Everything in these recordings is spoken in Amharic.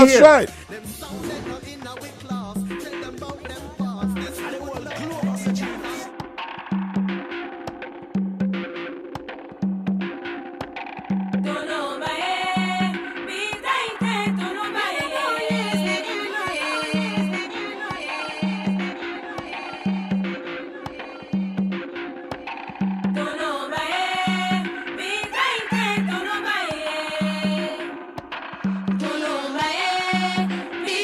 That's here. right. Thank you.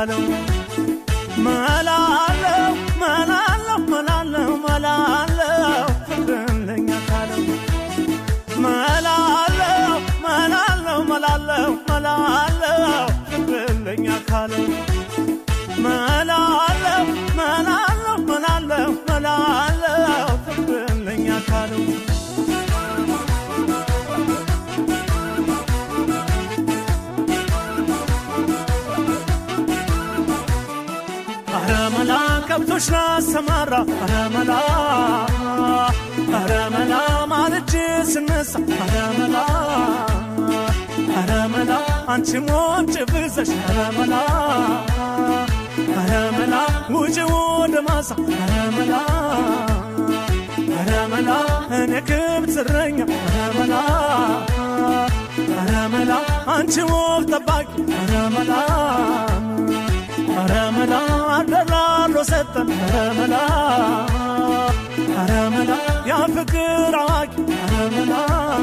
ካለው መላለው መላለው መላለው መላለው ፍቅርን ለኛ ካለው መላለው መላለው መላለው መላለው ፍቅርን ለኛ ካለው መላለው መላለው መላለው መላለው ፍቅርን ለኛ ካለው አረመላ ከብቶች ላሰማራ አረመላ አረመላ ማልጄ ስነሳ አረመላ አረመላ አንቺ ሞጭ ብዘሽ አረመላ አረመላ ውጭ ወደ ማሳ አረመላ አረመላ እኔ ክብት እረኛ አረመላ አረመላ አንቺ ወፍ ጠባቂ አረመላ አረመላ አደራሎ ሰጠን አረመላ አረመላ ያ ፍቅር አዋቂ አረመላ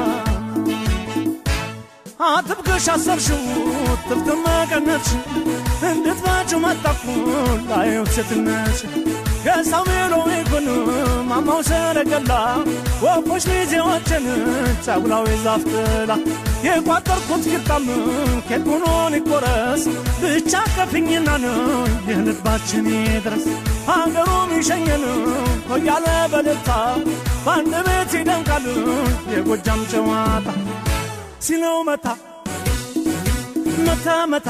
አጥብቀሽ አሰርሽው ጥፍጥም መቀነትሽ እንድትመጪው መጣኩ ላየው ሴትነትሽ ገሳው ሜሎ ይኩን ማማው ሰረገላ ወፎች ሚዜዎችን ጫጉላዊ ዛፍ ጥላ የቋጠርኩት ቂጣም ኬክ ሆኖን ይቆረስ ብቻ ከፍኝና ነው የልባችን ይድረስ ሀገሩም ይሸኘን ሆያለ በደልታ በአንድ ቤት ይደምቃል የጎጃም ጨዋታ ሲለው መታ መታ መታ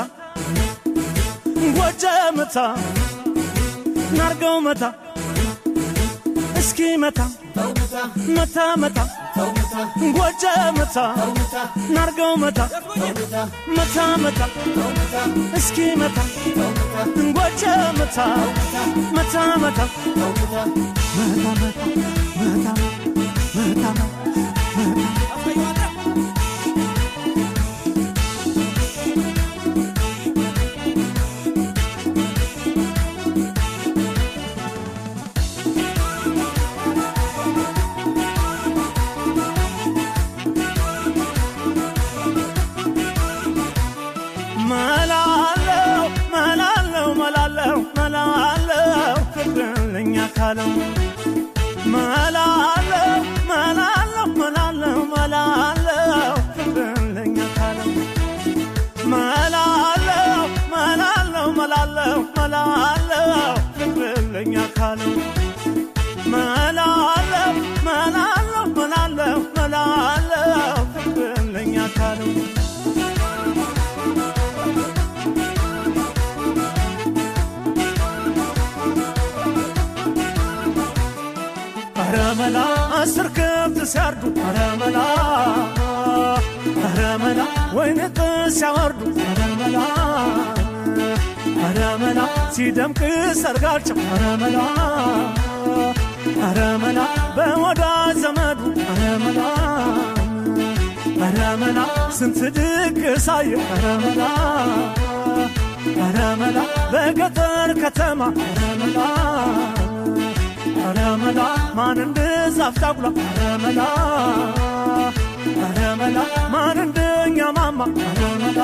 ጎጀ መታ ናርገው መታ እስኪ መታ መታ መታ ጎጀ መታ ናርገው መታ መታ መታ እስኪ መታ ጎጀ መታ መታ መታ መታ መታ መታ መታ መላለው መላለው መላለው መላለው ፍቅርን ለኛ ካለው መላለው መላለው መላለው መላለው ፍቅርን ለኛ ካለው መላለው መላለው መላለው መላለው ፍቅርን ለኛ ካለው መላለው መላለው መላለው መላለው ፍቅርን ለኛ ካለው አረመላ አስር ከብት ሲያርዱ አረመላ አረመላ ወይን ጥስ ሲያወርዱ አረመላ አረመላ ሲደምቅ ሰርጋቸው አረመላ አረመላ በወዳጅ ዘመዱ አረመላ አረመላ ስንት ድግስ አየ አረመላ አረመላ በገጠር ከተማ አረመላ አረመላ ማን እንደ ዛፍ ታጉላ አረመላ አረመላ ማን እንደኛ ማማ አረመላ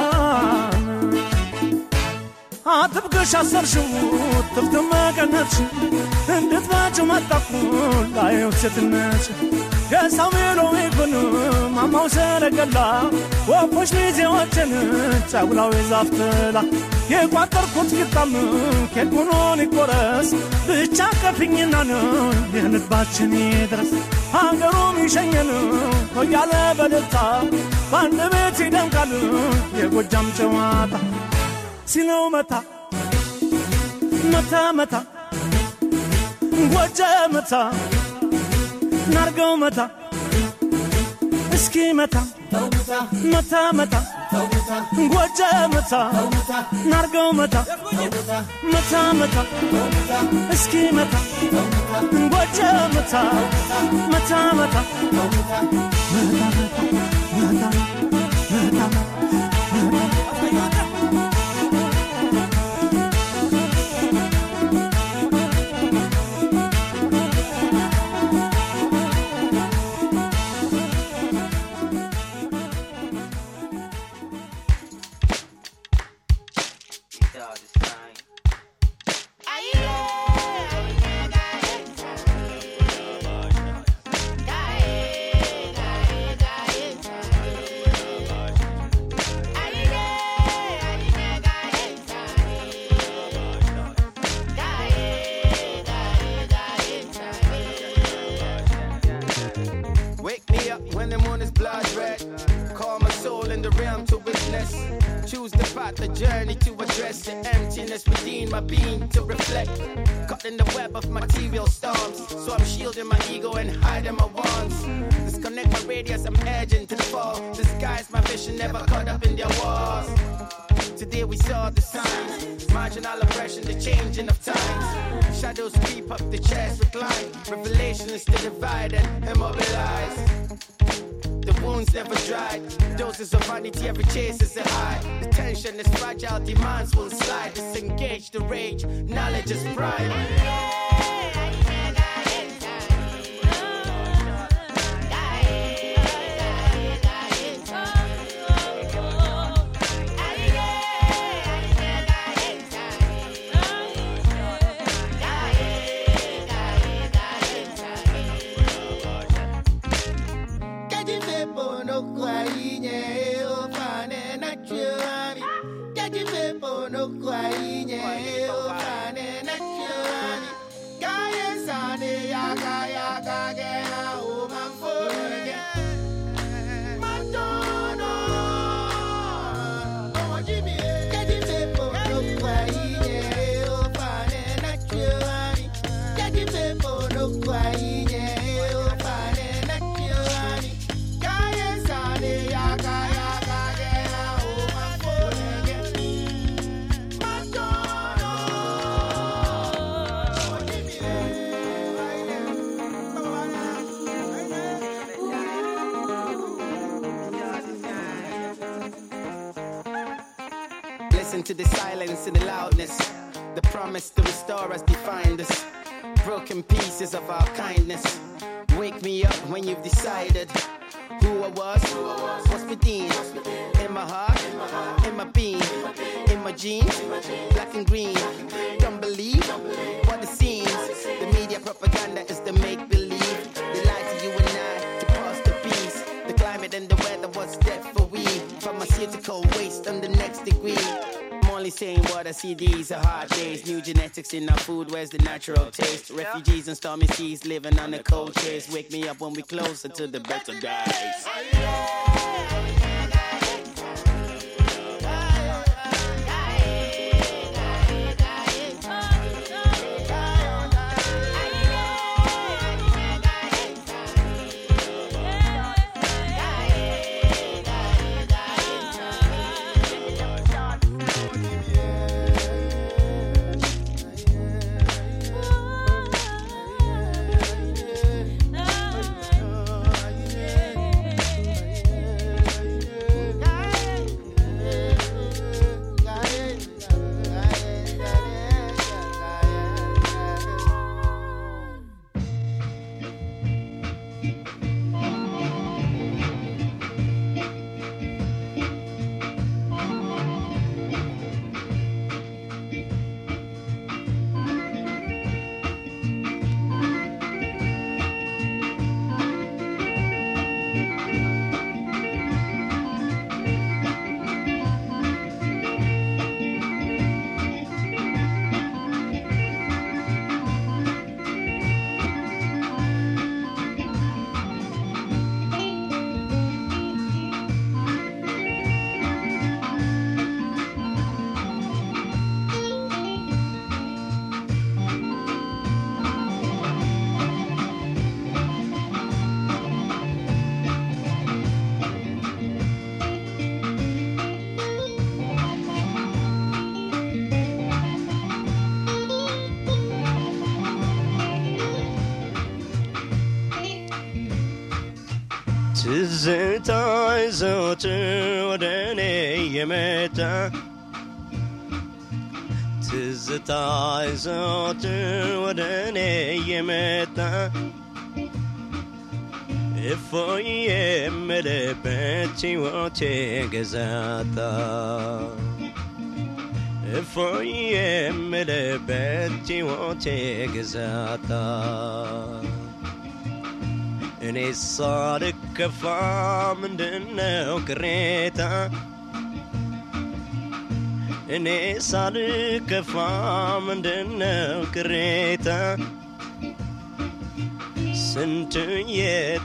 አጥብቀሽ አሰርሽው ጥፍት መቀነትሽ እንድትመጪው መጣኩ ላየው ሴትነትሽ ገሳው ሜሎ ይኩን ማማው ሰረገላ ወፎች ሚዜዎችን ጫጉላዊ ዛፍ ጥላ የቋጠርኩት ቂጣም ኬክ ሆኖን ይቆረስ ብቻ ከፍኝና ነው የልባችን ይድረስ ሀገሩም ይሸኘን ሆያለ በደልታ በአንድ ቤት ይደምቃል የጎጃም ጨዋታ ሲለው መታ መታ መታ ጎጀ መታ ናርገው መታ እስኪ መታ መታ መታ ጎጀ መታ ናርገው መታ መታ መታ እስኪ መታ ጎጀ መታ መታ መታ መታ መታ መታ Dog, this thing. train my being to reflect. Caught in the web of material storms, so I'm shielding my ego and hiding my wants. Disconnect my radius, I'm edging to the fall. Disguise my vision, never caught up in their walls. Today we saw the signs, marginal oppression, the changing of times. Shadows creep up the chest, recline. Revelation is to divide and immobilize. The wounds never dried. Doses of vanity, every chase is a high. The tension is fragile, demands will slide. Disengage the rage, knowledge is pride. Listen to the silence and the loudness. The promise to restore us defined us. Broken pieces of our kindness. Wake me up when you've decided who I was, what's within, in my heart, in my being, in my jeans, black and green. Don't believe what it seems. The media propaganda is the make believe. They lie to you and I to pass the peace. The climate and the weather was dead for we. Pharmaceutical waste on the next degree. I'm only saying what I see, these are hard days. New genetics in our food, where's the natural taste? Refugees and stormy seas living on the cold chase. Wake me up when we closer to the better days. ትዝታ ዘወትር ወደ እኔ የመጣ ትዝታ ዘወትር ወደ እኔ የመጣ እፎይ የምልበት ሕይወቴ ገዛታ እፎይ የምልበት ሕይወቴ ገዛታ እኔ ሳልከፋ ምንድነው ቅሬታ እኔ ሳልከፋ ምንድነው ቅሬታ ስንት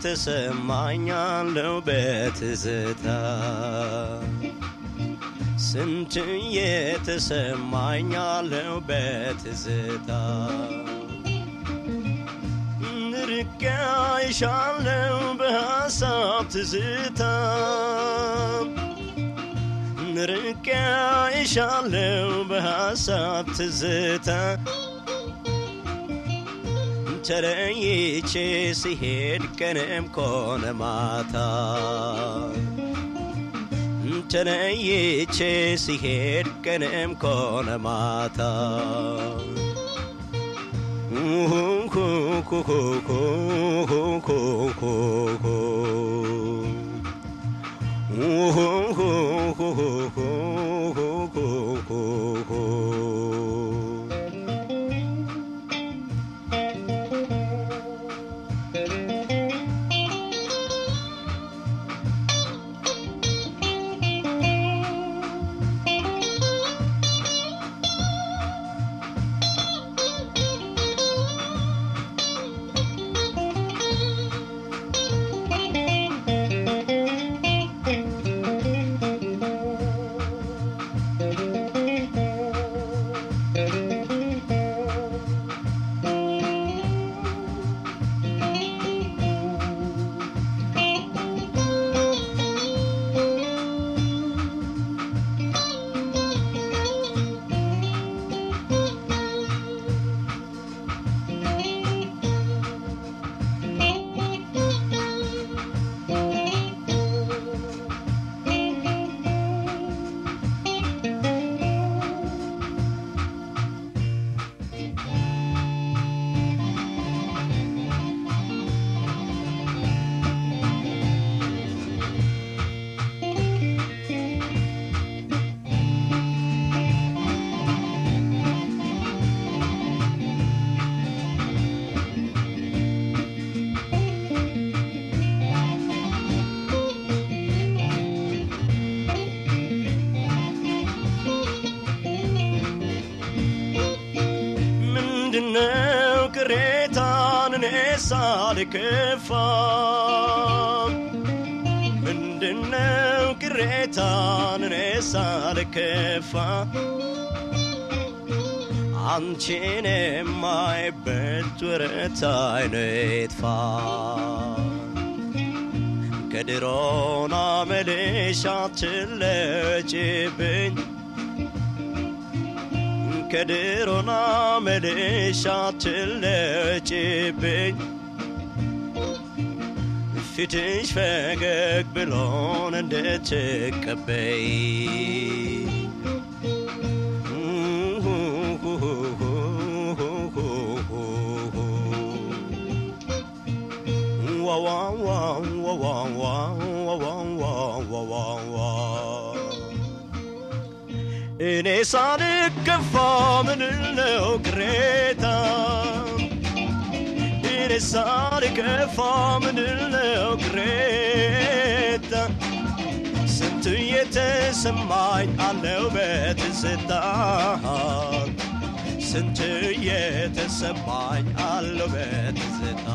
የተሰማኛለው በትዝታ ስንት የተሰማኛለው በትዝታ ርቄ አይሻለው በሐሳብ ትዝታ ርቄ አይሻለው በሐሳብ ትዝታ ተለይቼ ሲሄድ ቀንም ኮነ ማታ ተለይቼ ሲሄድ ቀንም ኮነ ማታ ምንድነው ቅሬታን እኔ ሳልከፋ ምንድነው ቅሬታን እኔ ሳልከፋ አንቺን የማይበት ወረት አይነ ይጥፋ ከድሮና መልሻ ትለጭብኝ ከድሮና መልሻ ትለጭብኝ ፊትሽ ፈገግ ብሎን እንድትቀበይ እኔ ሳልከፋ ምንለው ቅሬታ እኔ ሳልከፋ ምንለው ቅሬታ ስንቱ የተሰማኝ አለው በትዝታ ስንቱ የተሰማኝ አለው በትዝታ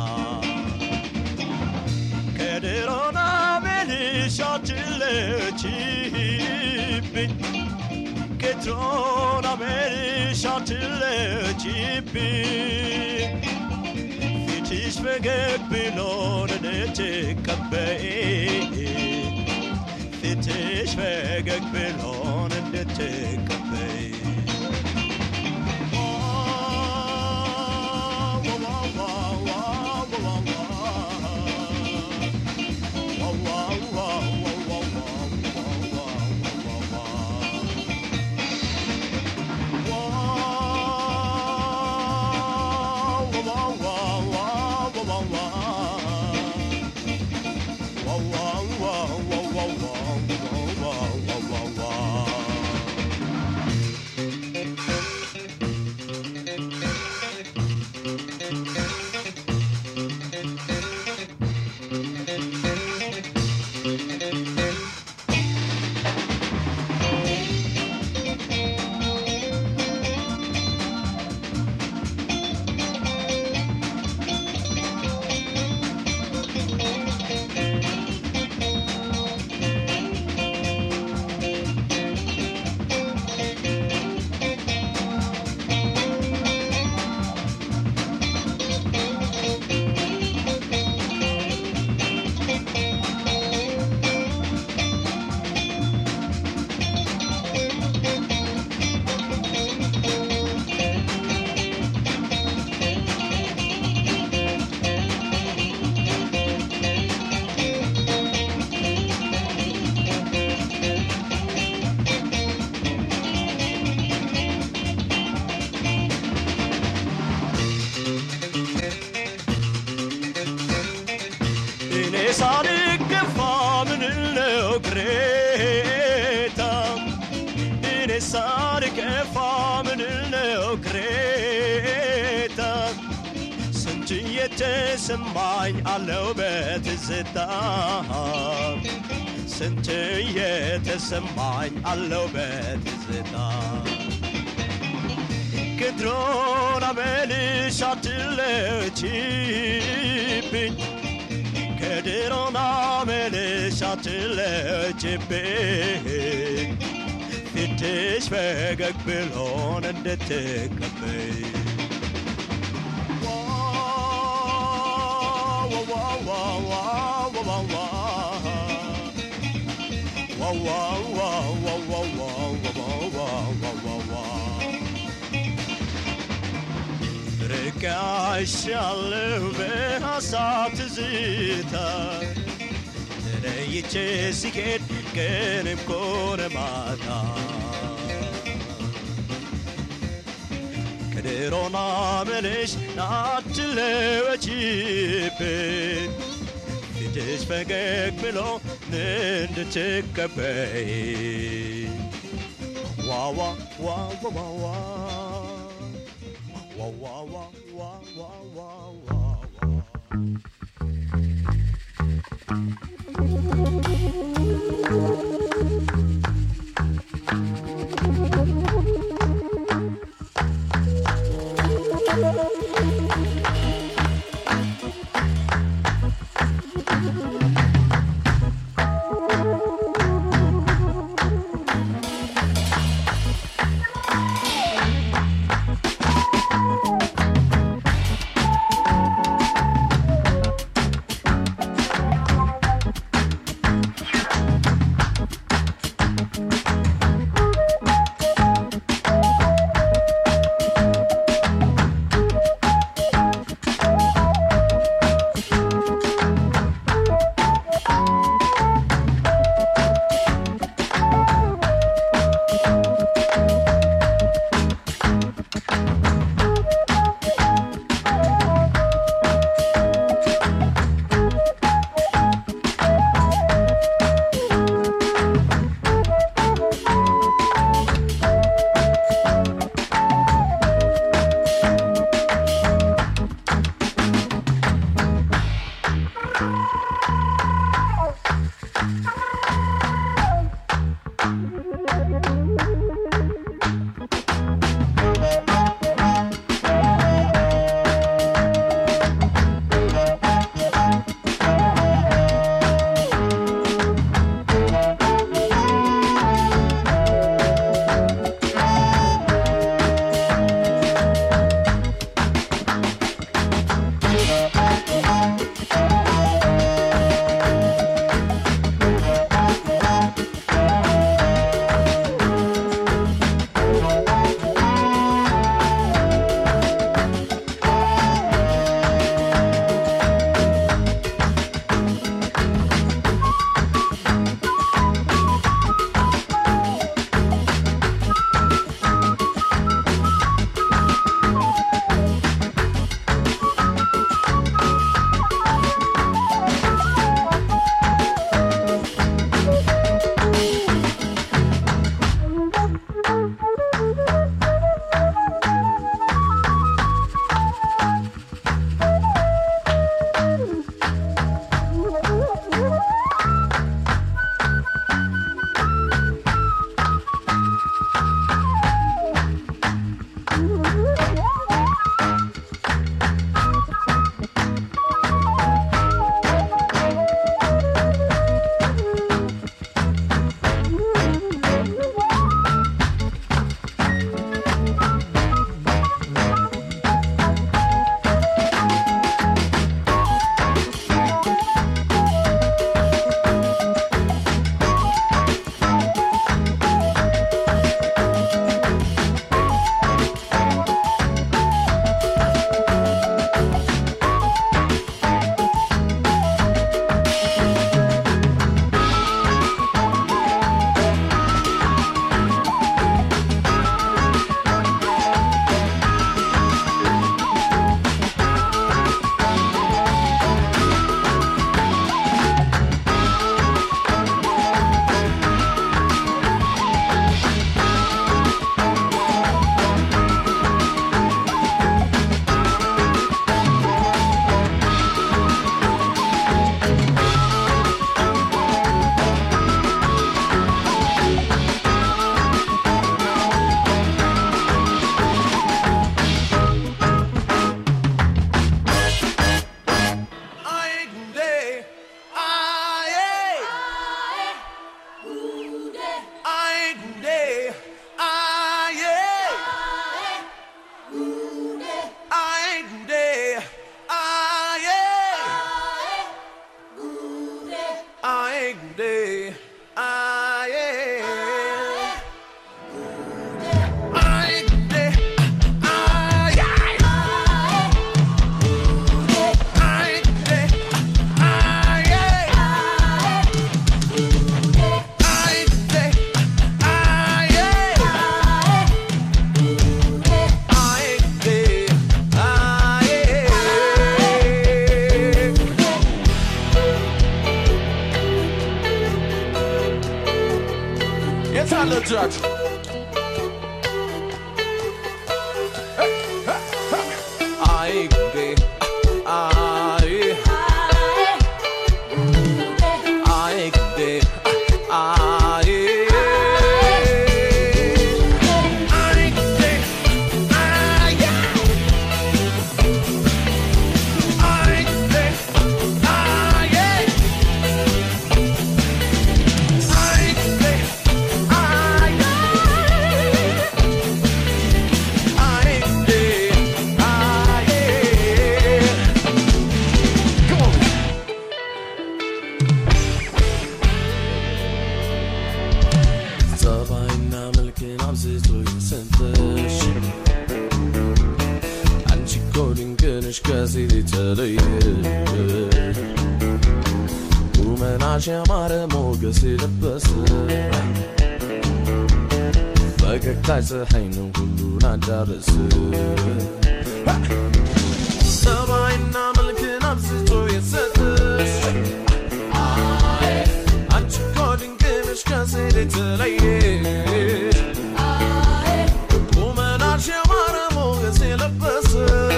ከድሮና መልሻትለችብኝ ከድሮና መልሻትለችብኝ ፊትሽ ፈገግ ብሎን እንድትቀበይ ፊትሽ ፈገግ ብሎን እንድትቀበይ የተሰማኝ አለው በትዝታ ስንት የተሰማኝ አለው በትዝታ ከድሮን አመልሽ አትለችብኝ ከድሮን አመልሽ አትለችብኝ ፊትሽ ፈገግ ብሎን እንድትቀበይ ርቃሻለሁ በሐሳብ ትዝታ ተለይቼ ሲሄድ ቀንም ኮነ ማታ ከድሮና ምንሽ ናትለወችብን ፊትሽ ፈገግ ብሎ እንድትቀበይ ዋዋ ዋዋዋዋ እጃችሁ አይ ጉዴ አይ አይ ጉዴ አይ አይ ጉዴ አይ አይ ጉዴ አይ አይ ጉዴ አይ አይ ጉዴ አይ Come on. ጸባይና መልክን አብዝቶ የሰጠሽ አንቺ እኮ ድንቅ ነሽ ከሴት የተለየሽ ቁመናሽ ያማረ ሞገስ የለበሰ ፈገግታሽ ፀሐይ ነው ሁሉን አዳረስ ጸባይና መልክን አብዝቶ የሰጠሽ አንቺ እኮ ድንቅ ነሽ ከሴት የተለየሽ ቁመናሽ ያማረ ሞገስ የለበሰ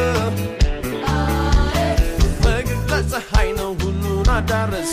ፈገግታ ፀሐይ ነው ሁሉን አዳረስ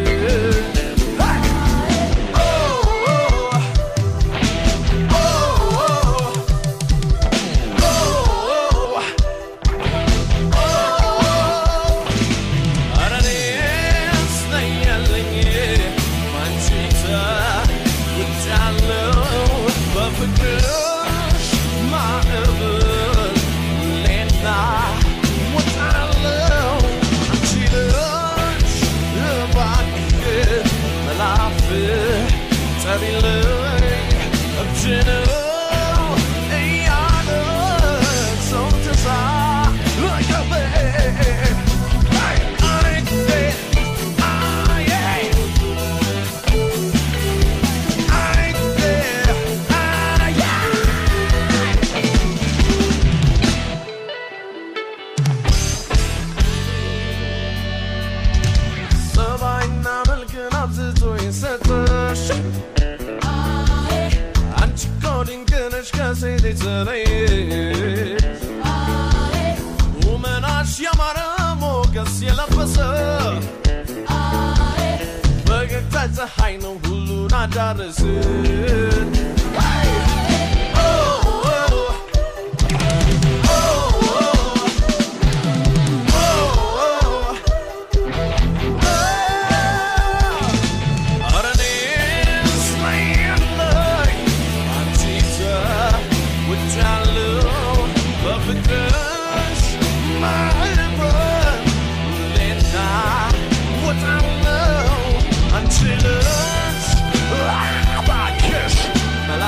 ጸባይና መልክን አብዝቶ የሰጠሽ አንቺ እኮ ድንቅ ነሽ ከሴት የተለየሽ ቁመናሽ ያማረ ሞገስ የለበሰ ፈገግታ ፀሐይ ነው ሁሉን አዳረስ Until it's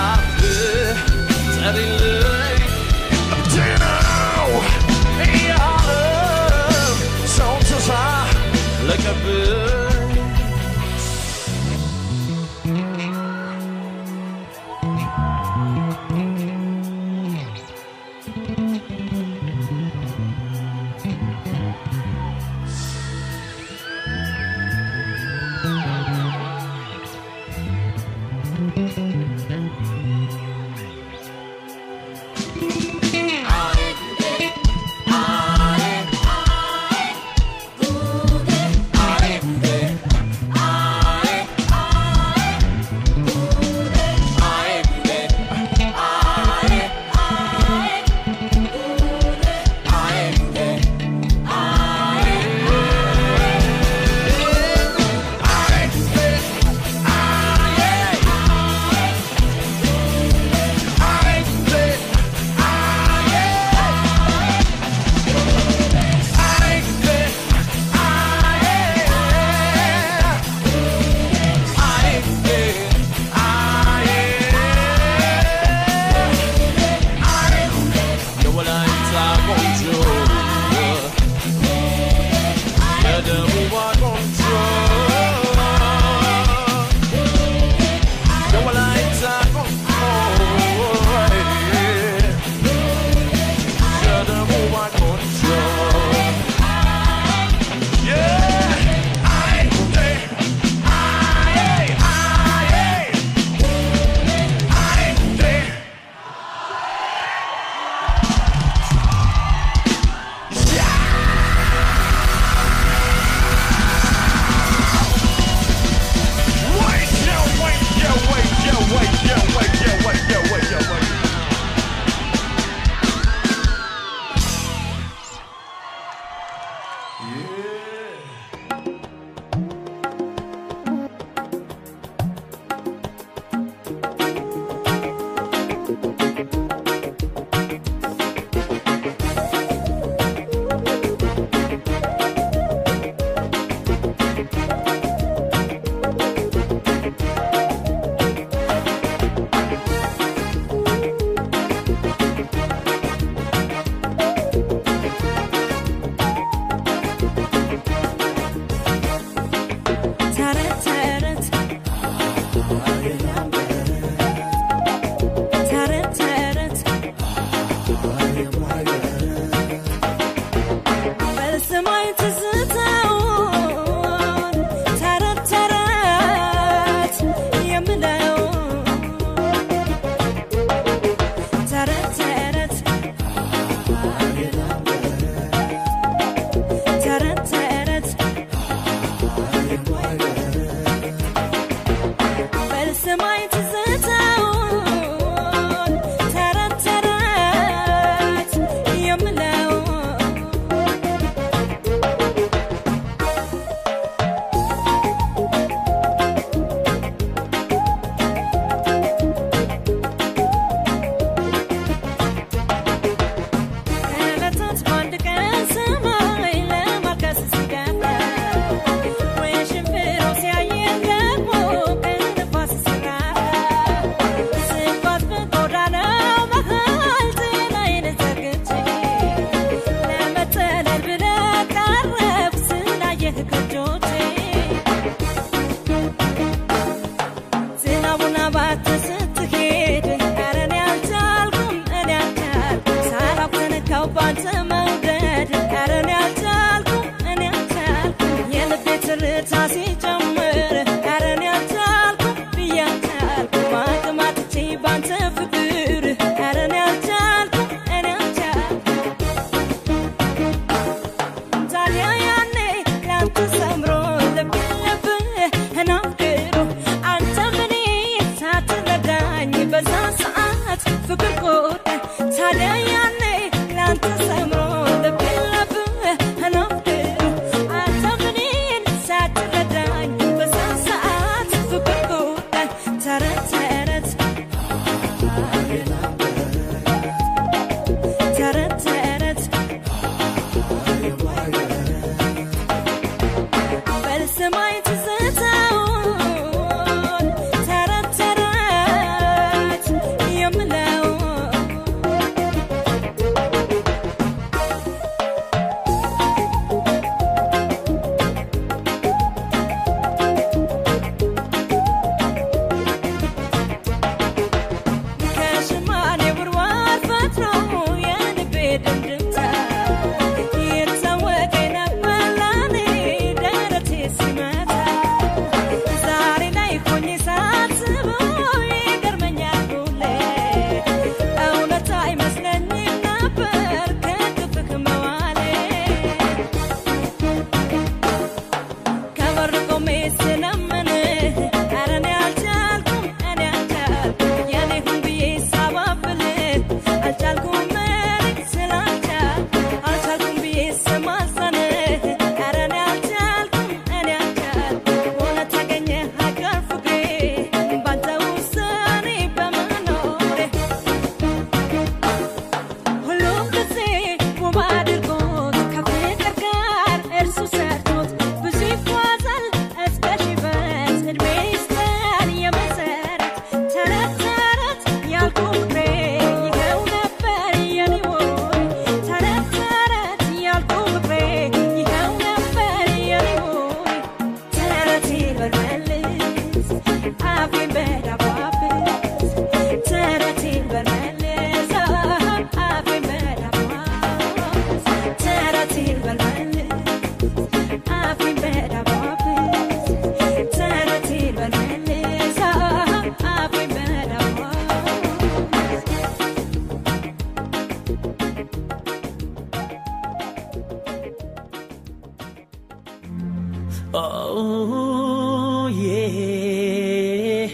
Oh, yeah.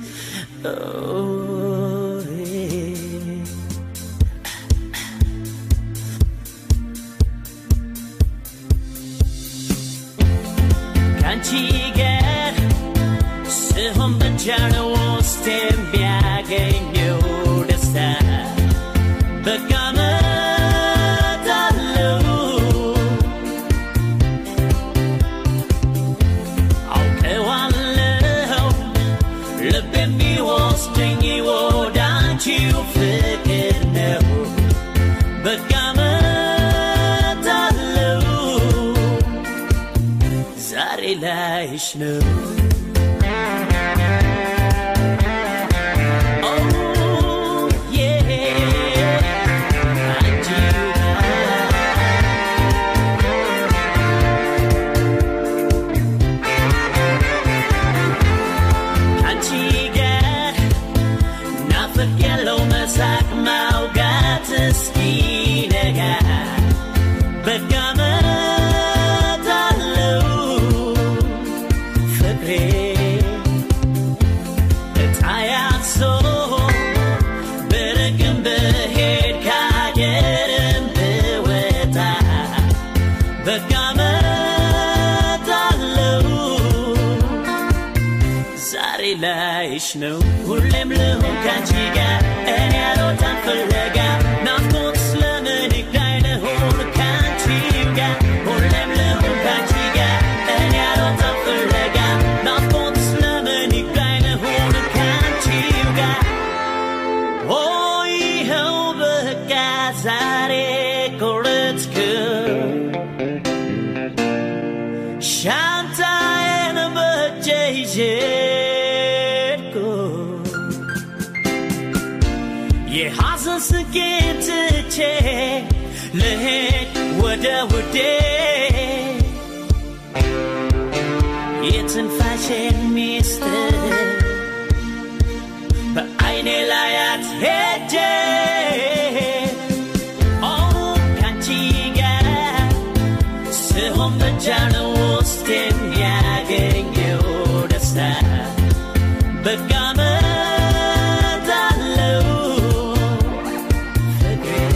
Oh, yeah. ከአንቺ ጋር ስሆን ብቻ ነው ውስጥ የሚያገኘው ደስታ በቃ እመጣለሁ አውቀዋለሁ ልብ የሚወስደኝ ወደ አንቺው ፍቅር ነው በቃ እመጣለሁ ዛሬ ላይሽ ነው Oh, yeah. አንቺው ጋር አንቺ ጋር ናፍቅ ያለው መሳቅ ማውጋት እስኪነጋ በቃ እመጣለሁ ፍቅሬ እጣያሶ ብርቅም ብሄድ ካገርም ብወጣ በቃ እመጣለሁ ዛሬ ላይሽ ነው ሁሌም ልሁን ካንቺ ጋር እኔ ያልወጣን ፍለጋ ናፍቆት ስለምን ይግዳኝ ልሁን ካንቺው ጋር ሁሌም ልሁን ካንቺ ጋር እኔ ያልወጣን ፍለጋ ናፍቆት ስለምን ይግዳኝ ልሁን ካንቺው ጋር ኦ ይኸው በቃ ዛሬ ቆረጥኩ ሻንጣዬን በእጄ ይዤ ሄድኩ። የሐዘን ስቄን ትቼ ልሄድ ወደ ውዴ የትንፋሼን ሚስጥር በዐይኔ ላያት ሄጄ ኦ ካንቺ ጋር ስሆን ብቻ ነው ውስጥ የሚያገኘው ደስታ በቃ እመጣለሁ ፍቅሬ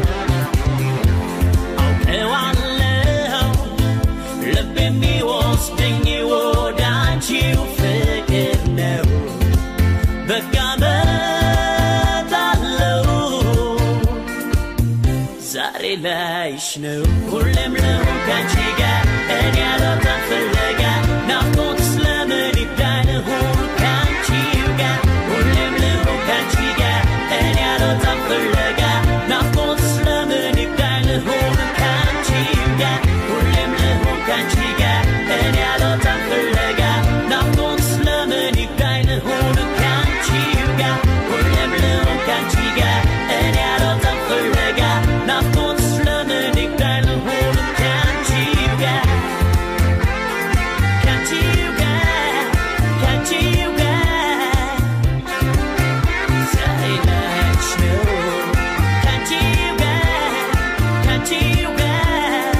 አውቀዋለሁ ልብ የሚወስደኝ ወደ አንቺው ፍቅር ነው በቃ እመጣለሁ ዛሬ ላይሽ ነው ሁሌም ልሁን ካንቺ ጋር እኔ ያልወጣን ፍለጋ ናፍቆት ስለምን ይብዳኝ ልሁን ካንቺው ጋር ሁሌም ልሁን ካንቺ ጋር እኔ ያልወጣን ፍለጋ ናፍቆት ስለምን ይብዳኝ ልሁን ካንቺው ጋር ሁሌም ልሁን ካንቺ ጋር እኔ ያልወጣን ፍለጋ ናፍቆት ስለምን ይብዳኝ ልሁን ካንቺው ጋር ሁሌም ልሁን ካንቺ ጋር እኔ ያልወጣን ፍለጋ ናፍቆት ስለምን ይብዳኝ ልሁን ካንቺው ጋር ካንቺው ጋር ካንቺው ጋር ዛሬ ላይሽ ነው ካንቺው ጋር ካንቺው ጋር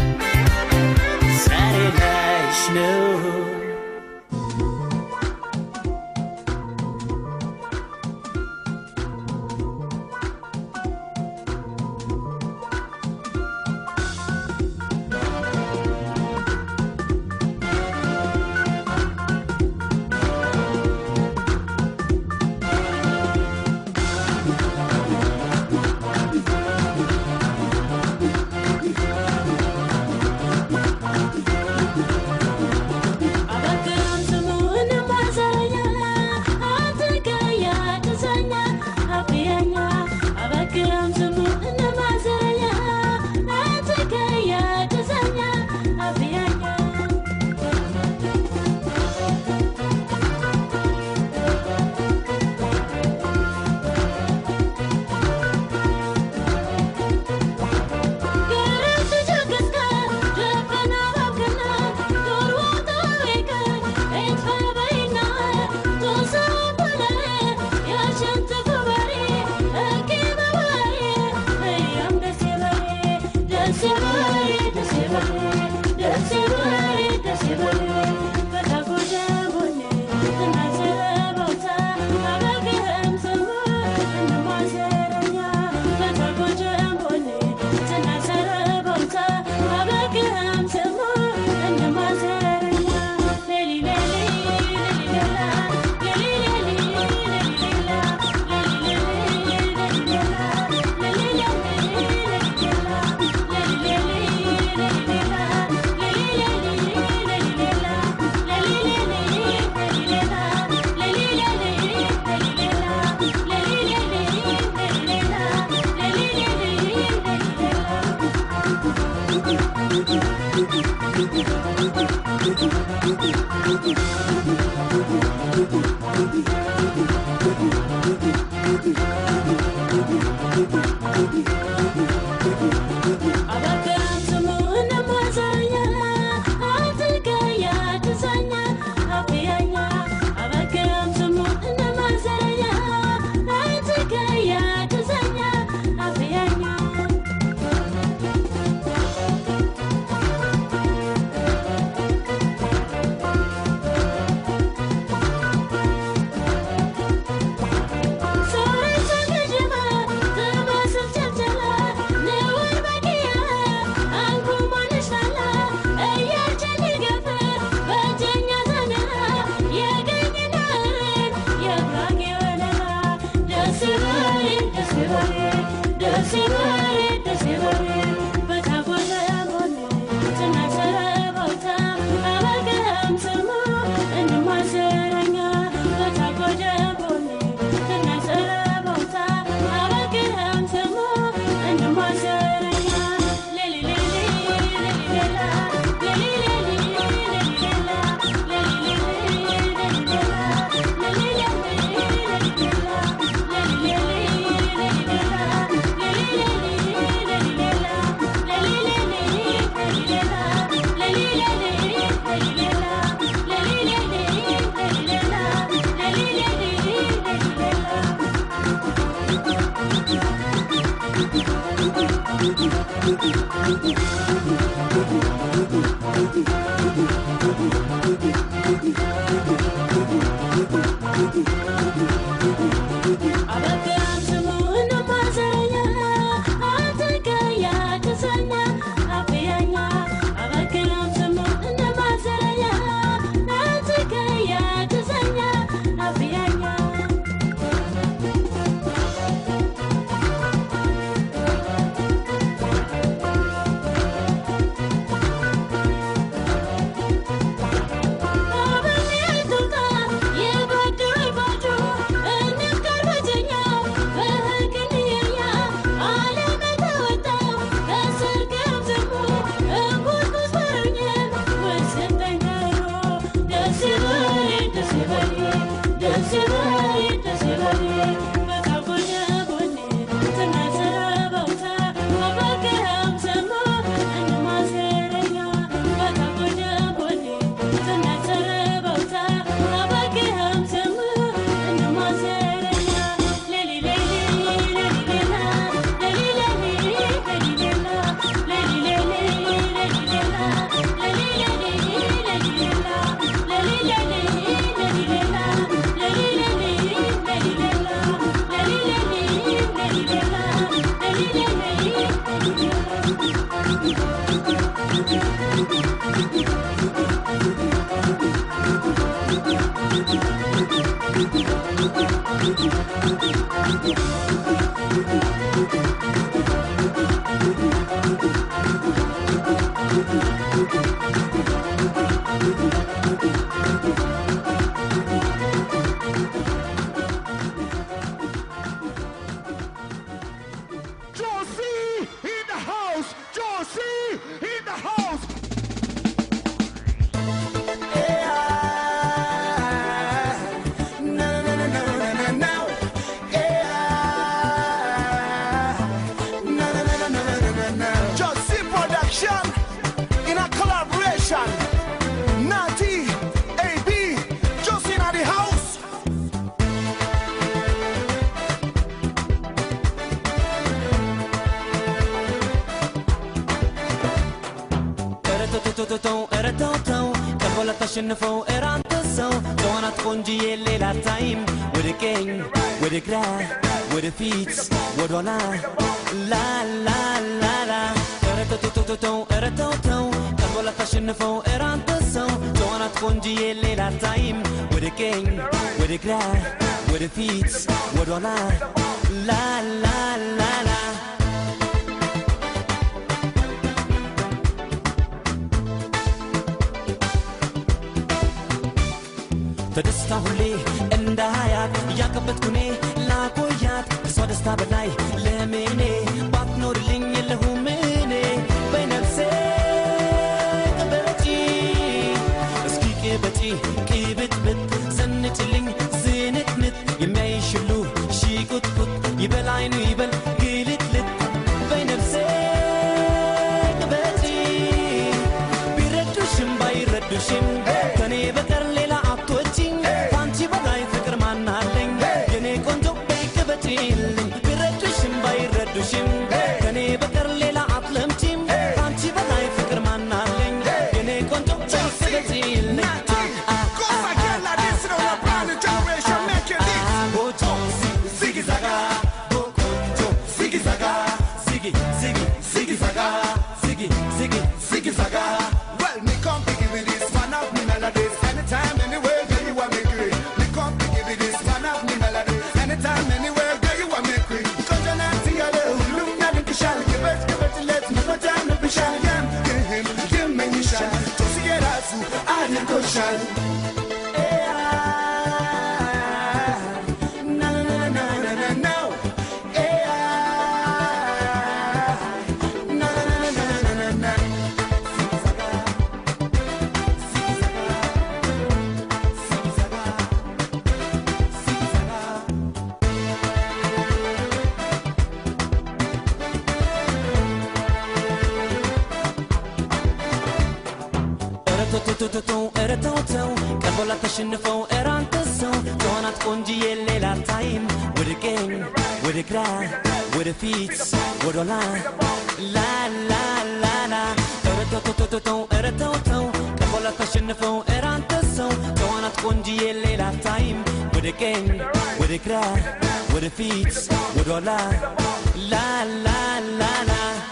ዛሬ ላይሽ ነው ደስ ይበል ደስ ይበል ደስ ይበል Josie in the house. Josie in the house. Josie production in a collaboration. Natty, AB, Josie in the house. እረተተተተው እረተውተው ቀበለ ተሸንፈው እራንተ ሰው ተዋናት ቆንጅዬ ሌላ ታይም ወደ ቀኝ ወደ ግራ ወደ ፊት ወደ ኋላ ላላላላ እረተተተተው እረተውተው ቀበለ ተሸንፈው እራንተ ሰው ተዋናት ቆንጅዬ ሌላ ታይም ወደ ቀኝ ወደ ግራ ወደ ፊት ወደ ኋላ ላላላላ በደስታ ሁሌ እንዳያት እያቀበጥኩኔ ላቆያት ከሷ ደስታ በላይ ለምኔ ባትኖርልኝ የለሁም እኔ በነፍሴ ያስብሻል ያንህም ይመኝሻል ጆሲ የራሱ አድርጎሻል Na, na, na, na, na, no. Eh, na, na, na, na, na, na, na. እረቶቶቶቶ እረተውተው ቀርቦላ ተሸንፈው እራንተ ሰው ከሆናት ቆንጅዬ ሌላ ታይም ወደ ቀኝ ወደ ግራ ወደ ፊት ወደ ኋላ ላላላላ እረቶቶቶቶ እረተውተው ቀርቦላ ተሸንፈው እራንተ ሰው ከሆናት ቆንጅዬ ሌላ ታይም ወደ ቀኝ ወደ ግራ ወደ ፊት ወደ ኋላ ላላላላ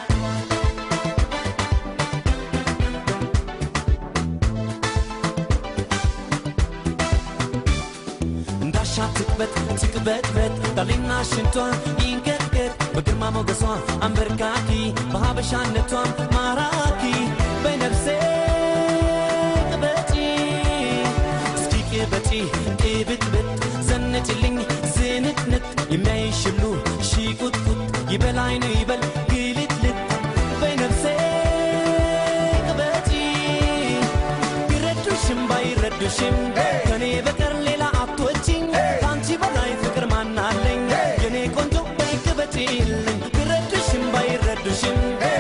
እንዳሻ ትቅበት ትቅበጥበት ዳሌና ሽንቷ ይንቀጥቀጥ በግርማ ሞገሷ አንበርካኪ በሀበሻነቷም ማራኪ በነፍሴ ቅበጪ እስኪ ቅበጪ ቅብጥብጥ ዘንጭልኝ ዝንጥንጥ የሚያይሽ ሁሉ ሺ ቁጥቁጥ ይበል አይኑ ይበል ግልጥልጥ በነፍሴ ቅበጪ ቢረዱሽም ባይረዱሽም ከኔ በቀር ሌላ አትወጪኝ ከአንቺ በላይ ፍቅር ማናለኝ የኔ ቆንጆ በይቅበጪልኝ ቢረዱሽም ባይረዱሽም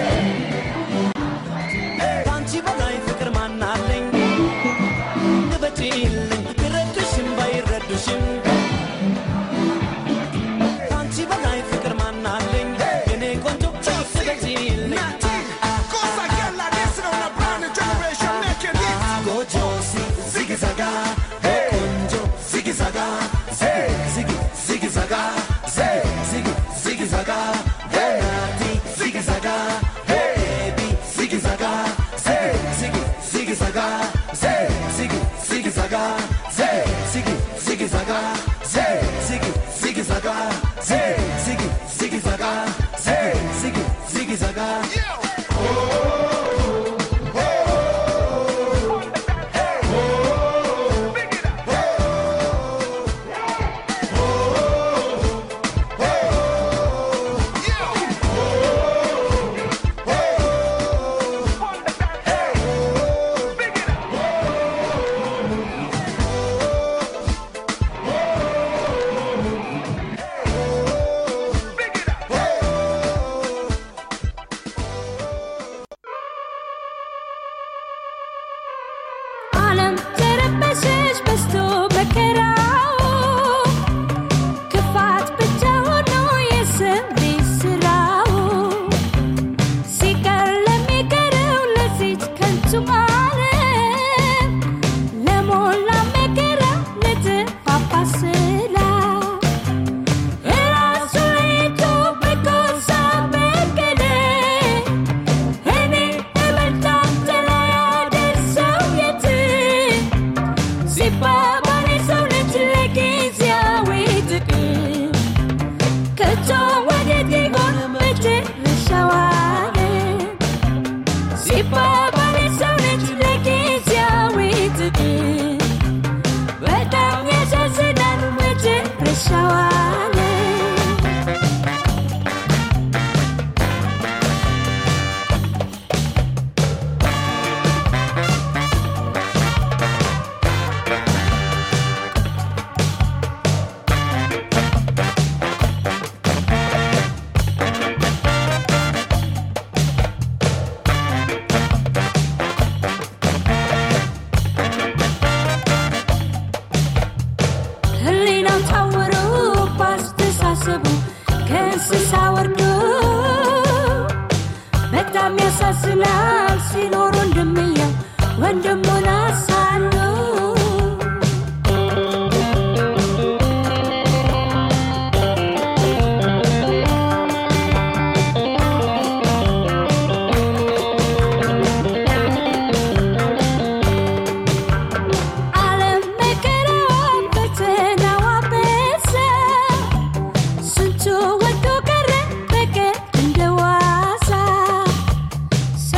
ከአንቺ በላይ ፍቅር ማናለኝ ቅበጪልኝ ቢረዱሽም ባይረዱሽም ከአንቺ በላይ ፍቅር ማናለኝ የኔ ቆንጆ በይቅበጪልኝ Cosa che la destra una brand generation making hits. ጎጆ ዚግ ዛጋ ቆንጆ ዚግ ዛጋ ዚግ ዚግ ዛጋ ዚግ ዚግ ዛጋ ናቲ ዚግ ዛጋ ቤቢ ዚግ ዛጋ ዚግ ዚግ ዛጋ ዚግ ዚግ ዛጋ ዚግ ዚግ ዛጋ ዚግ ዚግ ዛጋ ዚግ ዚግ ዛጋ ዚግ ዚግ ዛጋ ዓለም ተረበሸች በዝቶ መከራው ክፋት ብቻ ሆኖ የሰው ልጅ ስራው ሲቀር ለሚቀረው ለዚች ከንቱ ዓለም ለሞላ መከራ ለተፋፋ ስላ እራሱ ሄዶ በጎሳ በቀለ እኔ እበልጣለሁ ያደርሰው የት ሲባባል የሰው ልጅ ለጊዜያዊ ጥቅም ከቶ ወዴት ይሆን መጨረሻው ዓለም? ሲባባል የሰው ልጅ ለጊዜያዊ ጥቅም በጣም ያሳዝናል መጨረሻው ዓለም። ህሊናው ታውሮ ባስተሳሰቡ ከእንስሳ ወርዶ በጣም ያሳዝናል ሲኖር ወንድምየው ወንድሙን አሳሎ ዓለም መከራዋን ፈተናዋ በዛ ስንቱ ወዶ ቀረ በቀር እንደ ዋዛ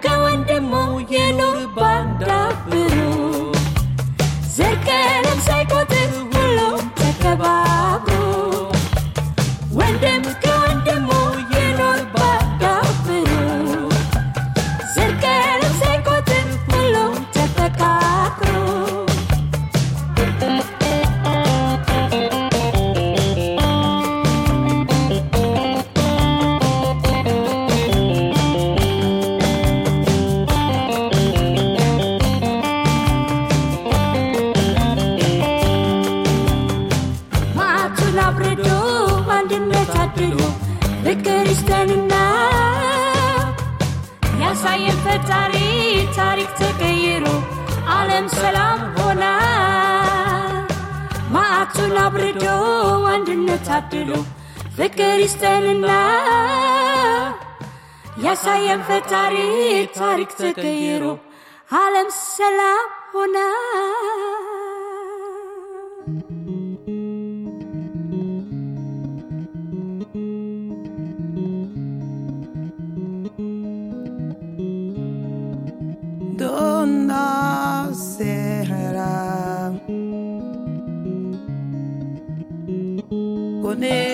ከወንድሙ የኑር ባንዳብሩ ዘር ቀለም ሳይቆጥር ሁሉም ተከባብሮ ወንድም ከወንድሙ የኑር ባንዳብሩ ዘር ቀለም ሳይቆጥር ሁሉም ተፈቃቅሮ ማዕቱን አብርዶ አንድነት አድሎ ፍቅር ይስጠንና ያሳየን ፈጣሪ ታሪክ ተቀይሮ ዓለም ሰላም ሆና ማዕቱን አብርዶ አንድነት አድሎ ፍቅር ይስጠንና ያሳየን ፈጣሪ ታሪክ ተቀይሮ ዓለም ሰላም ሆና Donna sera con